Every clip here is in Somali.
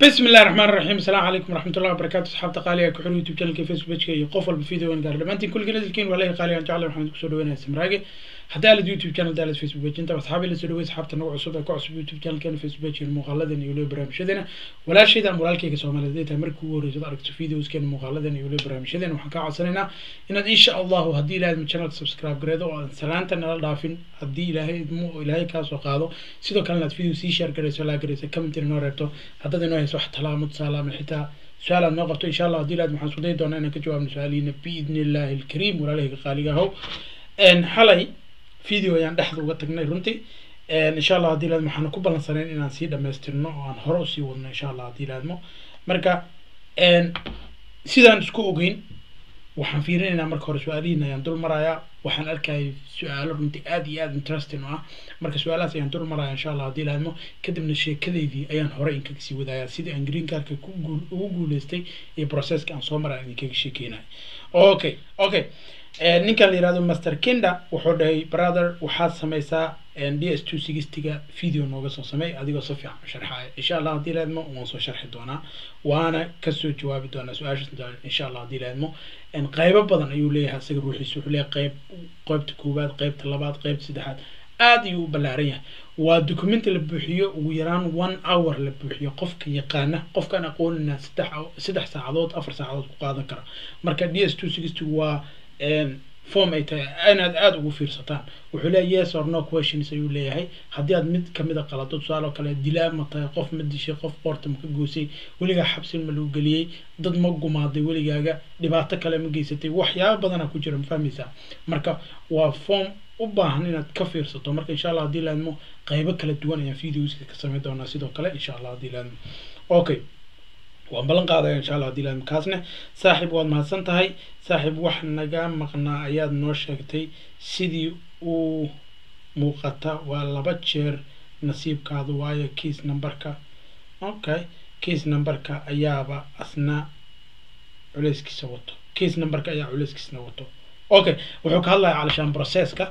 بسم الله الرحمن الرحيم السلام عليكم ورحمة الله وبركاته أصحاب قالي كحول يوتيوب channel كي فيسبوك كي قفل بفيديو وين قال لما كل جنازل كين ولا قالي أن جعل محمد كسر وين اسمراقي حتى على اليوتيوب channel دالت فيسبوك أنت أصحابي اللي سدوا أصحاب تنوع عصوبة كعصب يوتيوب channel كان فيسبوك المقالدة يولي برامجنا ولا شيء ده مرال كي كسوما لديت أمريكا ورجال أركت فيديوز كان مقالدة يولي برامجنا وحكا عصرنا إن إن شاء الله هدي لازم channel سبسكرايب جريدو سلامتا نلا دافين هدي إلهي مو إلهي كاسو قادو سيدو كان لات فيديو سي شير جريسو لا جريسو كمنتي نو ريبتو haddaad inoo hayso wax talaamo tusaalaama xitaa su-aal aad noo qabto insha allah haddii laad waxaan isku dayi doonaa inaan ka jawaabno su-aalihiina biidni illaahi alkariim walaalahayga qaaliga ahow xalay video ayaan dhexda uga tagnay runtii insha allah haddii laad waxaan ku ballansanayn inaan sii dhamaystirno oo aan hore usii wadno insha allah haddii laadmo marka sidaan isku ogeyn waxaan fiirinaynaa marka hore su-aalihiin ayaan dul marayaa waxaan arkayay su-aalo runtii aad iyo aad interesting u ah marka su-aalahaas ayaan dul maraya insha allah haddii laadmo kadibna sheekadeydii ayaan hore inkaga sii wadayaa sidii aan green cardka ku guul ugu guuleystay iyo processka aan soo maraya idinkaga sheekeynaya okay okay ninkan la yihahdo master kinda wuxuu dhahay brother waxaad sameysaa d s two sixtyga video nooga soo samey adigoo si fiican u sharxaya insha allah haddii laadmo waan soo sharxi doonaa waana kasoo jawaabi doonaa su-aashaas insha allah haddii laadmo qaybo badan ayuu leeyahay isaga ruuxiisa wuxuu leeyahay qayb qaybta koowaad qaybta labaad qaybta saddexaad aad ayuu u ballaaran yahay waa documenti la buuxiyo ugu yaraan one hour la buuxiyo qofka yaqaana qofkaan aqoonina saddex saddex saacadood afar saacadood ku qaadan kara marka d s two sixty waa form ay tahay inaad aada ugu fiirsataan wuxuu leeyahay yes or no questions ayuu leeyahay haddii aad mid kamid a qalado tusaale oo kale dilaa ma tahay qof ma dishay qof qoorta ma ka goosay weligaa xabsin ma lagu geliyey dad ma gumaaday weligaaga dhibaato kale ma geysatay waxyaaba badana ku jira ma fahmaysaa marka waa form u baahan inaad ka fiirsato marka insha allah haddii laadmo qaybo kala duwan ayaan videoska ka samayn doonaa sidoo kale insha allah haddii laadmo okay waan ballan qaadaya insha allah haddii laadmo kaasne saaxiib waad mahadsan tahay saaxiib wax naga maqnaa ayaad noo sheegtay sidii uu muuqata waa laba jeer nasiibkaadu waayo kiis numberka okay kiis numberka ayaaba asna culeyskiisa wato kiis numberka ayaa culeyskiisna wato okay wuxuu ka hadlaya calashaan processka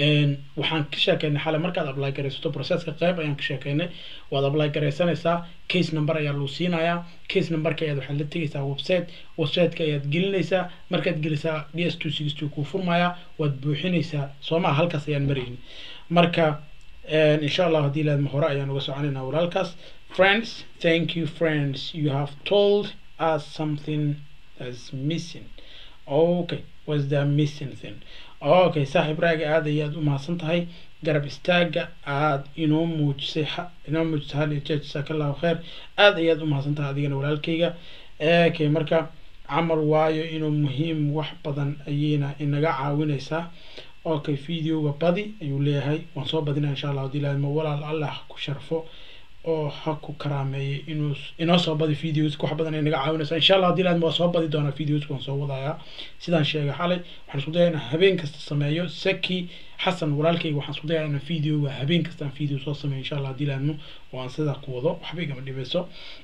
waxaan ka sheekeynay xale markaad apply garaysato processka qayb ayaan ka sheekeynay waad apply garaysanaysaa case number ayaa lagu siinayaa case numberka ayaad waxaad la tegaysaa website websiteka ayaad gelinaysaa markaad gelisaa d s two six two kuu furmaya waad buuxinaysaa soo maha halkaas ayaan marayni marka insha allah haddii laadma hore ayaan uga soconaynaa walaalkaas friends thank you friends you have told us something that's missing okay was the missing thing okay saaxiib raaga aada ayaad u mahadsan tahay garab istaaga aad inoo muujisay inoo muujisay hal iyo jeer jasaaka allahu kheer aada ayaad u mahadsan tahay adigana walaalkayga okay marka camal waayo inuu muhiim wax badan ayayna inaga caawinaysaa okay videoga badi ayuu leeyahay waan soo badinaya insha allah hadii laadmo walaal allah ku sharfo oo ha ku karaameeyay inuu inoo soo badi videoska wax badan ay naga caawinaysaa insha allah haddii laadmo waa soo badi doonaa videoska waan soo wadayaa sidaan sheegay xalay waxaan isku dayaa inaan habeen kasta sameeyo saki xasan walaalkayga waxaan isku dayaa inaan videoga habeen kasta aan video soo sameeyo insha allah haddii laadmo oo aan sidaa ku wado waxba igama dhibeyso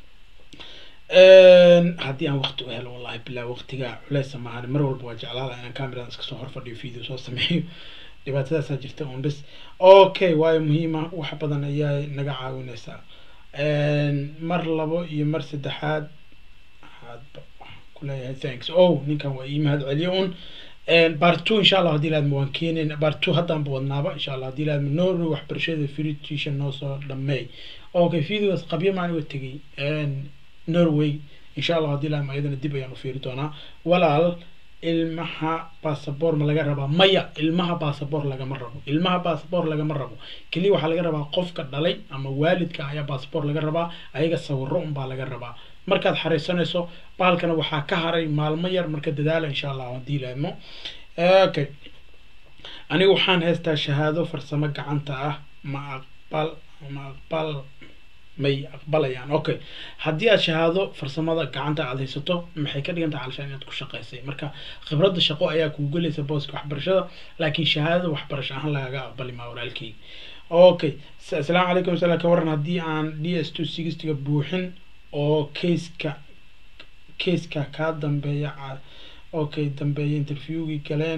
haddii aan waqti u helo wallahi bilaa waqtiga culeysa maahan mar walba waa jeclaada inaan cameradan iska soo horfadhiyo video soo sameeyo dhibaatadaasaa jirta un bis okay waayo muhiima wax badan ayaa naga caawinaysaa mar labo iyo mar saddexaad waxaad kuleeyahay thanks oh ninkan waa ii mahad celiyo un part two insha allah haddii laadma waan keenayna part two haddaanba wadnaaba insha allah haddii laadma norway waxbarashada free tuition noo soo dhameey okay videogaas qabyo maani wa tegay norway insha allah haddii laadma ayadana dib ayaan u fiiri doonaa walaal ilmaha basaboor ma laga rabaa maya ilmaha basaboor lagama rabo ilmaha basaboor lagama rabo keliya waxaa laga rabaa qofka dhalay ama waalidka ayaa basaboor laga rabaa ayaga sawiro unbaa laga rabaa markaad xariisanayso bahalkana waxaa ka haray maalmo yar marka dadaala insha allah haddii laadmo okay aniga waxaan haystaa shahaado farsamo gacanta ah ma aqbal ma aqbal may aqbalayaan okay haddii aad shahaado farsamada gacanta aad haysato maxay ka dhigan tahay calashaan inaad ku shaqaysay marka khibradda shaqo ayaa kugu gelaysa booska waxbarashada laakiin shahaadada waxbarasho ahaan lagaga aqbali maa walaalkay okay asalaamu calaykum sala ka waran haddii aan d s two sixtyga buuxin oo caseka caseka kaa dambeeya okay dambeeya interviewgii galeen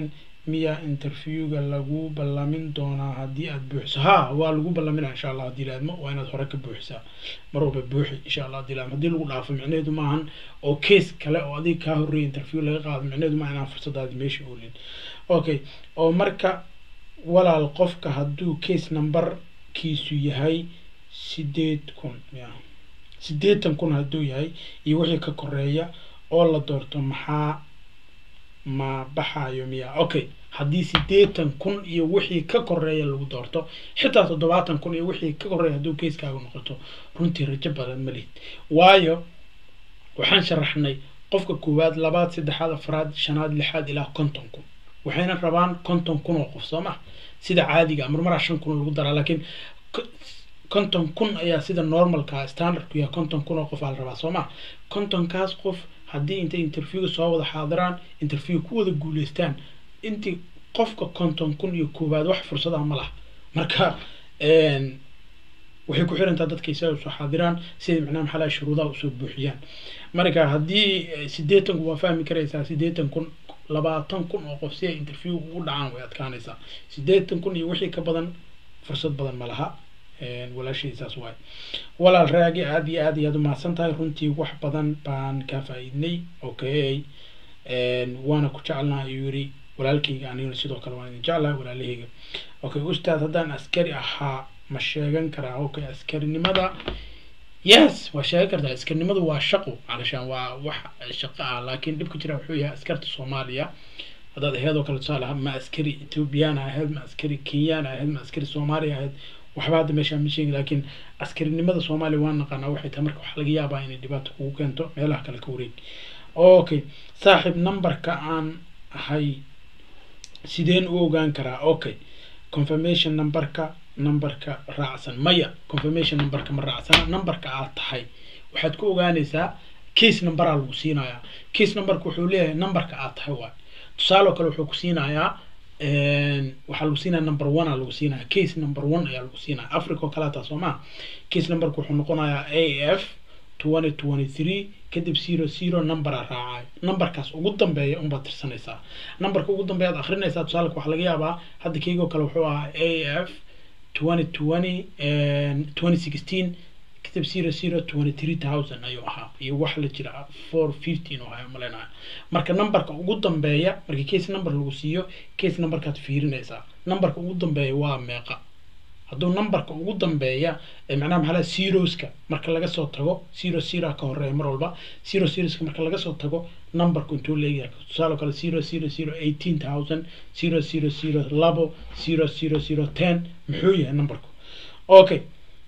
miya interviewga lagu ballamin doonaa haddii aad buuxiso ha waa lagu ballaminaa insha allah haddii laadmo waa inaad hore ka buuxisaa mar walba buuxi insha allah haddii laadmo haddii lagu dhaafo micnaheedu maahan oo case kale oo adiga kaa horreeyay interview laga qaado micnaheedu maaha inaan fursadaadi meesha oolin okay oo marka walaal qofka hadduu case numberkiisu yahay sideed kun ya sideetan kun hadduu yahay iyo wixii ka koreeya oo la doorto maxaa ma baxayo miya okay haddii sideetan kun iyo wixii ka koreeya lagu doorto xitaa toddobaatan kun iyo wixii ka koreeya hadduu keiskaaga noqoto runtii rajo badan ma lihid waayo waxaan sharaxnay qofka koowaad labaad saddexaad afraad shanaad lixaad ilaa konton kun waxayna rabaan konton kun oo qof soo ma sida caadiga marmaraa shan kun lagu daraa laakiin konton kun ayaa sida normalka standardku yahay konton kun oo qof aa la rabaa soo ma kontonkaas qof haddii intay interviewga soo wada xaadiraan interview ku wada guuleystaan intii qofka konton kun iyo koowaad wax fursadaha ma laha marka waxay ku xirantaa dadka isaga usoo xaadiraan siday macnaha maxaa laha shuruudaha usoo buuxiyaan marka haddii sideetan kun waa fahmi karaysaa sideetan kun labaatan kun oo qof si ay interview ugu dhacaan way adkaanaysaa sideetan kun iyo wixii ka badan fursad badan ma laha walaashii saas waay walaal raagi aada iyo aad iyo aad umahadsan tahay runtii wax badan baan ka faa-iidnay okay waana ku jecelnaha ayuu yiri walaalkayga aniguna sidoo kale waan idin jeclahay walaalahayga okay ustaad haddaan askari ahaa ma sheegan karaa okay askarinimada yes waa sheegan kartaa askarinimadu waa shaqo calashaan waa wax shaqo ah laakiin dhibka jira wuxuu yahay askarta soomaaliya haddaad aheed oo kale tusaale ma askari ethoobiyaana ahayd ma askari kenyaana ahayd ma askari soomaaliya ahayd waxba hadda meeshaan ma sheegin laakiin askarinimada soomaaliya waan naqaanaa waxay tahay marka waxaa laga yaabaa inay dhibaato kugu keento meelaha kale ka wareeg okay saaxiib numberka aan ahay sideen u ogaan karaa okay confirmation numberka numberka raacsan maya confirmation numberka ma raacsana numberka aad tahay waxaad ku ogaanaysaa case numberaa lagu siinayaa case numberka wuxuu leeyahay numberka aad tahay waay tusaale oo kale wuxuu ku siinayaa waxaa lagu siinaya number one aa lagu siinaya case number one ayaa lagu siinaya africa oo kaleata soo maa case numberka wuxuu noqonayaa a f twenty twenty three kadib zero zero numbera raacayo numberkaas ugu dambeeya unbaad tirsanaysaa numberka ugu dambeeya ad akrinaysaa tusaalka waxaa laga yaabaa hadda keygoo kale wuxuu ahaa a f twenty twenty twenty sixteen kadib zero zero twenty three thousand ayuu ahaa iyo wax la jira four fifteen oo ahaa malaynayo marka numberka ugu dambeeya markii case number lagu siiyo case numberkaad fiirinaysaa numberka ugu dambeeya waa meeqa hadduu numberka ugu dambeeya macnaha maxaa laha zeroska marka laga soo tago zero zero ka horeeya mar walba zero zeroska marka laga soo tago numberku intuu leeyahay tusaale kale zero zero zero eighteen thousand zero zero zero labo zero zero zero ten muxuu yahay numberku okay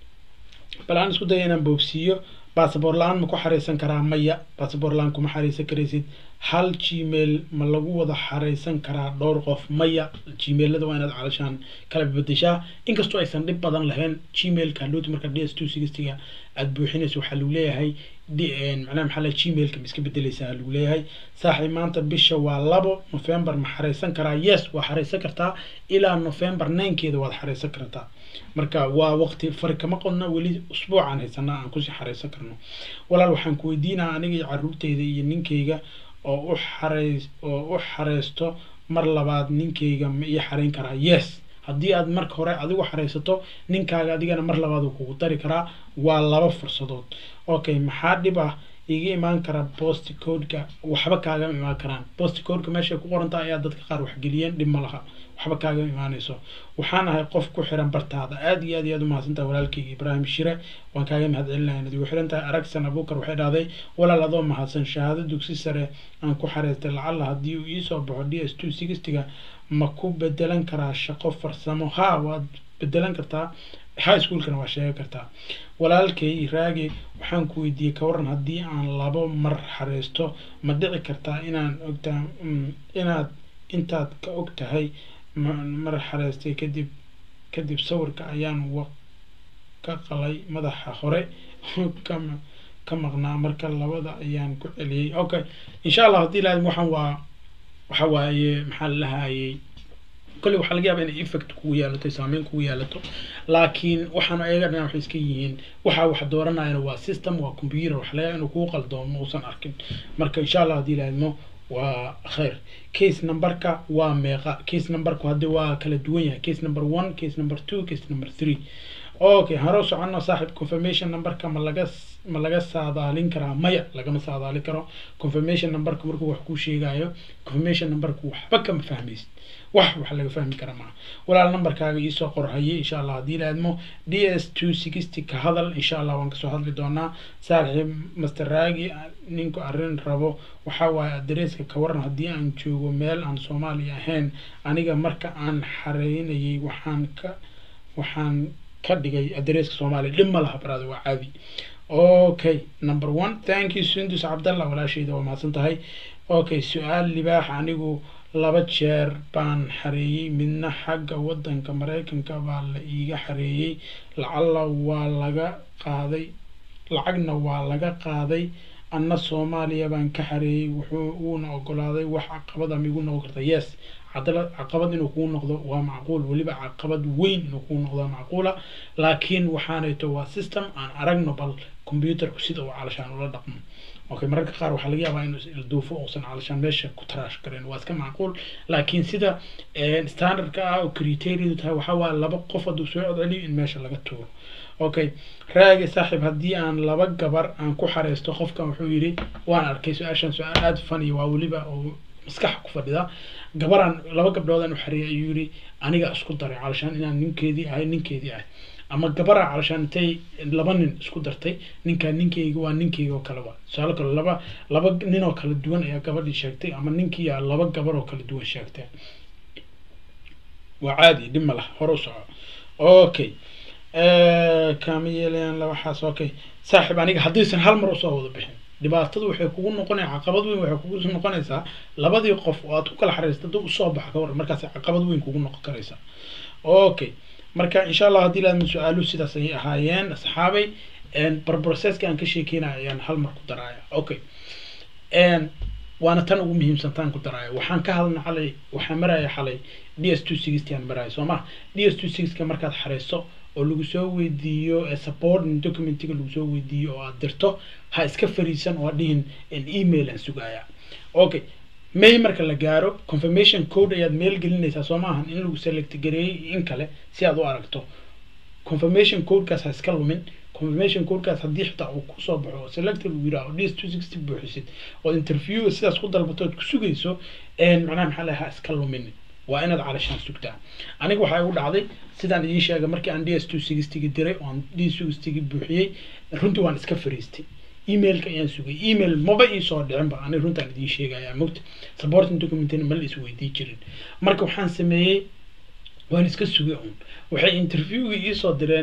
bal aan isku daya inaan boobsiiyo basaboor la-aan ma ku xareysan karaa maya basaboor la-aan kuma xareysan karaysid hal gmail ma lagu wada xareysan karaa dhowr qof maya gmailada waa inaad calashaan kala bedeshaa inkastoo aysan dhib badan lahayn gmailka hadhowti marka d s two sixtyga aada buuxinayso waxaa lagu leeyahay macnaha maxaa la gmailka ma iska bedeleysaa lagu leeyahay saaxiib maanta bisha waa labo november ma xareysan karaa yes waa xareysan kartaa ilaa november ninekeeda waad xareysan kartaa marka waa waqti fari kama qodna weli usbuucaan haysanaa aan kusii xareysan karno walaal waxaan ku weydiinaa aniga iyo caruurteyda iyo ninkeyga oo u xareys oo u xareysto mar labaad ninkeyga ma ii xareyn karaa yes haddii aad marka hore adigu xareysato ninkaaga adigana mar labaad uu kugu dari karaa waa laba fursadood okay maxaa dhib ah iga imaan kara post codeka waxba kaagama imaan karaan post codeka meeshay ku qoranta ayaa dadka qaar waxgeliyeen dhib ma laha waxba kaagama imaanayso waxaan ahay qof ku xiran bartaada aad iyo aad iyo aad umahadsantaha walaalkeyga ibraahim shire waan kaaga mahadcelinahay inaad igu xiran tahay aragsan abuukar waxay dhahday walaal adoo mahadsan shahaado dugsi sare aan ku xareystay lacalla haddii uu iisoo baxo d s two sixtyga ma ku bedelan karaa shaqo farsamo ha waad bedelan kartaa high schoolkana waa sheegi kartaa walaalkay raagi waxaan ku weydiiyey ka waran haddii aan labo mar xareysto ma dhici kartaa inaan ogtaa inaad intaad ka og tahay mar xareystay kadib kadib sawirka ayaan wa ka qalay madaxa hore ka ka maqnaa marka labada ayaan ku celiyey okay insha allah haddii lahayd waxaan waa waxa waaye maxaa la lahayey kolley waxaa laga yaaba inay effect kugu yeelato saameyn kugu yeelato laakiin waxaan ayaga dhan waxay iska yihiin waxa wax dooranayana waa system waa computer waxa laga yaaba inuu kugu qaldoomo uusan arkin marka insha allah haddii lahaydmo waa khayr case numberka waa meeqa case numberku haddi waa kala duwan yahay case number one case number two case number three okay haroo socono saaxib confirmation numberka ma laga ma laga saadaalin karaa maya lagama saadaalin karo confirmation numberka markuu wax kuu sheegayo confirmation numberku waxba kama fahmaysid wax wax laga fahmi kara maaha walaal numberkaaga iisoo qorhaye insha allah haddii la admo d s two sixty ka hadal insha allah waan kasoo hadli doonaa saaxiib master raagi ninku arrin rabo waxa waaye adresska ka waran haddii aan joogo meel aan soomaaliya ahayn aniga marka aan xareynayay waxaan ka waxaan ka dhigay adresska soomaaliya dhib ma laha baraada waa caadi okay number one thank you sundus cabdallah walaashayda waa mahadsan tahay okay su-aal libaax anigu laba jeer baan xareeyey midna xagga waddanka maraykanka baa la iiga xareeyey lacalla waa laga qaaday lacagna waa laga qaaday anna soomaaliya baan ka xareeyey wuxuu uuna ogolaaday wax caqabada migu noqon karta yes cadala caqabad inuu kuu noqdo waa macquul weliba caqabad weyn inuu kuu noqdo macquula laakiin waxaanayto waa system aan aragno bal computerku sida uu calashaan ula dhaqmo okay mararka qaar waxaa laga yaabaa inuu ilduufo uusan calashaan meesha ku taraash karen waa iska macquul laakiin sida standardka ah oo criteriadu tahay waxaa waa laba qof hadduu soo codceliyo in meesha laga tuuro okay raagi saaxiib haddii aan laba gabar aan ku xareysto qofkan wuxuu yidhi waan arkay su-aashan su-aal aada funny waa weliba oo maskaxa ku fadhida gabaraan laba gabdhoodaan u xareeyay ayuu yidhi aniga isku daray calashaan inaan ninkeedii ahay ninkeedii ahay ama gabaraa calashaan intay laba nin isku dartay ninkaa ninkeyga waa ninkeyga oo kale waa tusaale kale laba laba nin oo kala duwan ayaa gabadhii sheegtay ama ninkiiyaa laba gabar oo kala duwan sheegtay waa caadi dhib ma laha hore u soco okay kama yeelayaan waxaas okay saaxiib aniga haddaysan hal mar usoo wada bixin dhibaatadu waxay kugu noqonaya caqabad weyn waxay kugu noqonaysaa labadii qof oo aad ku kala xariirsta dib usoo baxa ka waran markaas caqabad weyn kugu noqon karaysa okay marka insha allah haddii laadma su-aaluhu sidaas ayay ahaayeen asxaabay barprocesska aan ka sheekeynaya ayaan hal mar ku daraaya okay waana tan ugu muhiimsan taan ku daraayo waxaan ka hadlna xalay waxaan maraya xalay d s two sixty aan maraya soo ma d s two sixka markaad xareyso oo lagu soo weydiiyo supporting documentiga lagu soo weydiiyo oo aad dirto ha iska fariisan oo dhihin email aan sugaya okay may marka la gaaro confirmation code ayaad meel gelinaysaa soo maahan in lagu select gareeyey in kale si aad u aragto confirmation codekaas ha iska lumin confirmation codekaas haddii xitaa uu kusoo baxo oo select lagu yidhaaho ds two sixty buuxisid oo interview sidaas ku dalbato ood ku sugayso macnaha maxaa laha ha iska lumin waa inaad calashaan sugtaa aniga waxaa igu dhacday sidaan idiin sheegay markii aan d s two sixtyga diray oo aan d sixtyga buuxiyey runtii waan iska fariistay emailka ayaan sugay email maba iisoo dhicinba aniga runtaan idiin sheegaya mogta supporting documentina ma la isweydii jirin marka waxaan sameeyey waan iska sugay un waxay interviewgii iisoo direen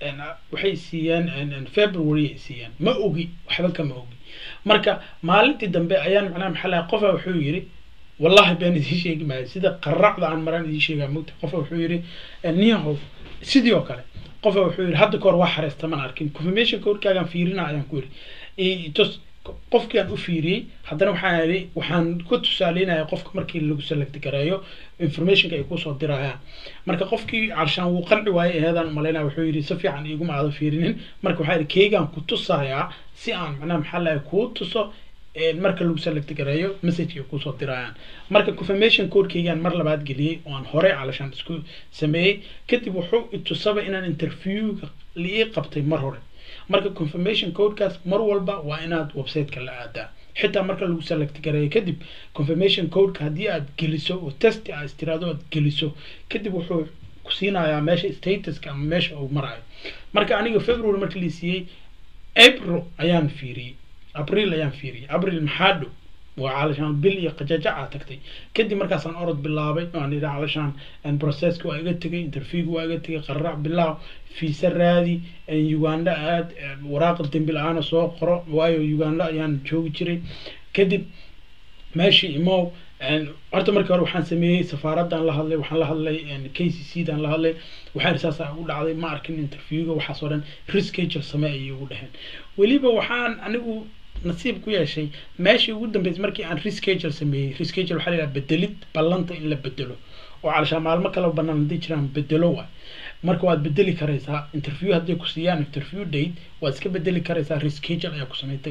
waxay siiyeen february ay siiyeen ma ogi waxba kama ogi marka maalintii dambe ayaan macnaha maxaa lahay qofa wuxuu yidhi wallahi been idiin sheegi maayo sida qaracda aan maraan idiin sheegaa mogta qofa wuxuu yidhi niyahow sidii oo kale qofa wuxuu yidhi hadda kahor waa xareysta man arkin confirmation codekaagaan fiirina ayaan ku yidhi tos qofkii aan u fiiriyey haddana waxaan yidhi waxaan ku tusaaleynaya qofka markii lagu select gareeyo informationka ay kusoo dirayaan marka qofkii carshaan wuu qanci waayey eheedaan umalaynaya wuxuu yidhi si fiican iguma aado fiirinin marka waxaa yidhi keygaan ku tusayaa si aan macnaha maxaa lahay kuu tuso marka lagu select gareeyo message ay kusoo dirayaan marka confirmation codekeygaan mar labaad geliyey oo aan horey calashaan isku sameeyey kadib wuxuu itusaba inaan interviewga liii qabtay mar hore marka confirmation codekaas mar walba waa inaad websiteka la aadaa xitaa marka lagu select gareeyo kadib confirmation codeka haddii aad geliso oo test aad istiraado aad geliso kadib wuxuu ku siinayaa meesha statuska ama meesha uu marayo marka aniga february marka la siiyey april ayaan fiiriyey april ayaan fiiriyey april maxaa dhow waa calashaan bil iyo qajajaca tagtay kadib markaasaan orod bilaabay aan idhi calashaan processka waa iga tegay interviewga waa iga tegay qararac bilaaw fiisa raadi uganda aad waraaqa dembi la-aana soo qoro waayo uganda ayaan joogi jiray kadib meeshii imow horta markii hore waxaan sameeyey safaaraddan la hadlay waxaan la hadlay k c c dan la hadlay waxaan saasa ugu dhacday ma arkin interviewga waxaas oo dhan reschedule samee ayay ugu dhaheen weliba waxaan anigu nasiib ku yeeshay meeshii ugu dambeysay markii aan reschedule sameeyey reschedule waxaa la yidhaha bedelid ballanta in la bedelo oo calashaa maalmo kale banaan hadday jiraan bedelo waay marka waad bedeli karaysaa interview hadday ku siiyaan interview date waad iska bedeli karaysaa reschedule ayaa ku samey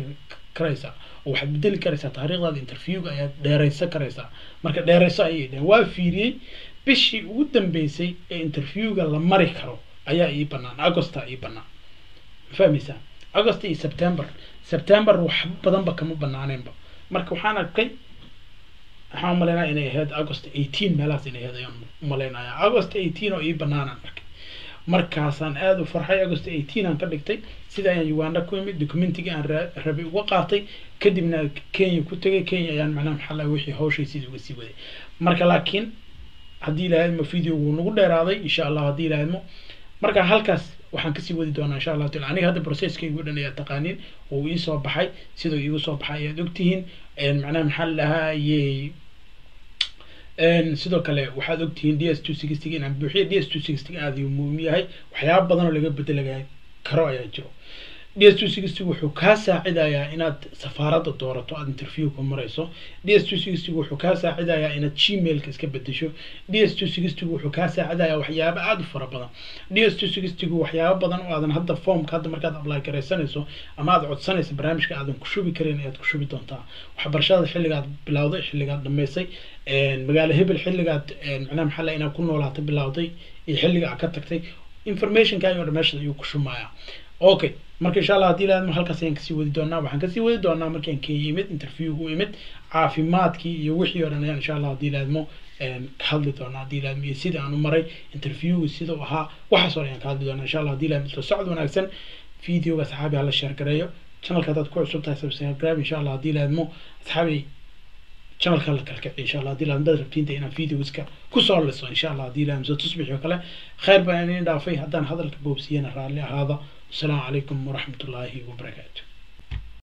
karaysaa oo waxaad bedeli karaysaa taariikhdaada interviewga ayaad dheeraysan karaysaa marka dheerayso ayay dheheen waa fiiriyey bishii ugu dambeysay ee interviewga la mari karo ayaa ii banaan augusta ii banaan ma fahmaysaa august iyo september september wax badanba kama banaaneenba marka waxaan arkay waxaan umalaynaya inay ahayd august eighteen meelahaas inay ahayd ayaan umalaynaya august eighteen oo ii banaanaan arkay markaasaan aada u farxay august eighteen aan ka dhigtay sida ayaan uganda ku imid documentigii aan rabay uga qaatay kadibna kenya ku tegay kenya ayaan macnaha maxaa laha wixii hawshay sidii uga sii waday marka laakiin haddii ilaahadmo video wuu nagu dheeraaday insha allah haddii ilaahadmo marka halkaas waxaan kasii wadi doonaa insha allahu taala aniga hadda processkaygu dhan ayaa taqaaniin oo ii soo baxay siduu iigu soo baxay ayaad ogtihiin macnaha maxaa la dhahaayey sidoo kale waxaad ogtihiin d s two sixty inaan buuxiyo d s two sixty aada uu muhiim yahay waxyaaba badan oo laga bedelaga karo ayaa jiro d s two sixty wuxuu kaa saacidayaa inaad safaaradda doorato aada interview ku marayso d s two sixty wuxuu kaa saacidayaa inaad gmailka iska bedesho d s two sixty wuxuu kaa saacidayaa waxyaabo aada u fara badan d s two sixty waxyaabo badan oo aadan hadda formka hadda markaad apply garaysanayso ama aad codsanayso barnaamijka aadan ku shubi karin ayaad ku shubi doontaa waxbarashada xilligaad bilowday xilligaad dhamaysay magaalo hebel xilligaad macnaha maxaa la inaad ku noolaatay bilowday iyo xilliga aad ka tagtay informationkaaga oo dhan meesha ayuu ku shumayaa okay marka insha allah haddii laadmo halkaas ayaan kasii wadi doonaa waxaan kasii wadi doonaa markaan kenya imid interviewgu imid caafimaadkii iyo wixii oo dhan ayaan insha allah haddii laadmo ka hadli doonaa haddii laadmo iyo sida aan u maray interviewgu sida uu ahaa waxaas oo dhan ayaan ka hadli doonaa insha allah haddii laadmo soo socod wanaagsan videoga asxaabi hala sheer gareeyo channelka haddaad ku cusub tahay subscribe insha allah haddii laadmo asxaabi channelka la kalkaci insha allah haddii laadmo dad rabtiinta inaan videoska kusoo liso insha allah haddii laadmo soo tusbixi oo kale khayr baan idin dhaafay haddaan hadalka boobsiyana raalli ahaada السلام عليكم ورحمة الله وبركاته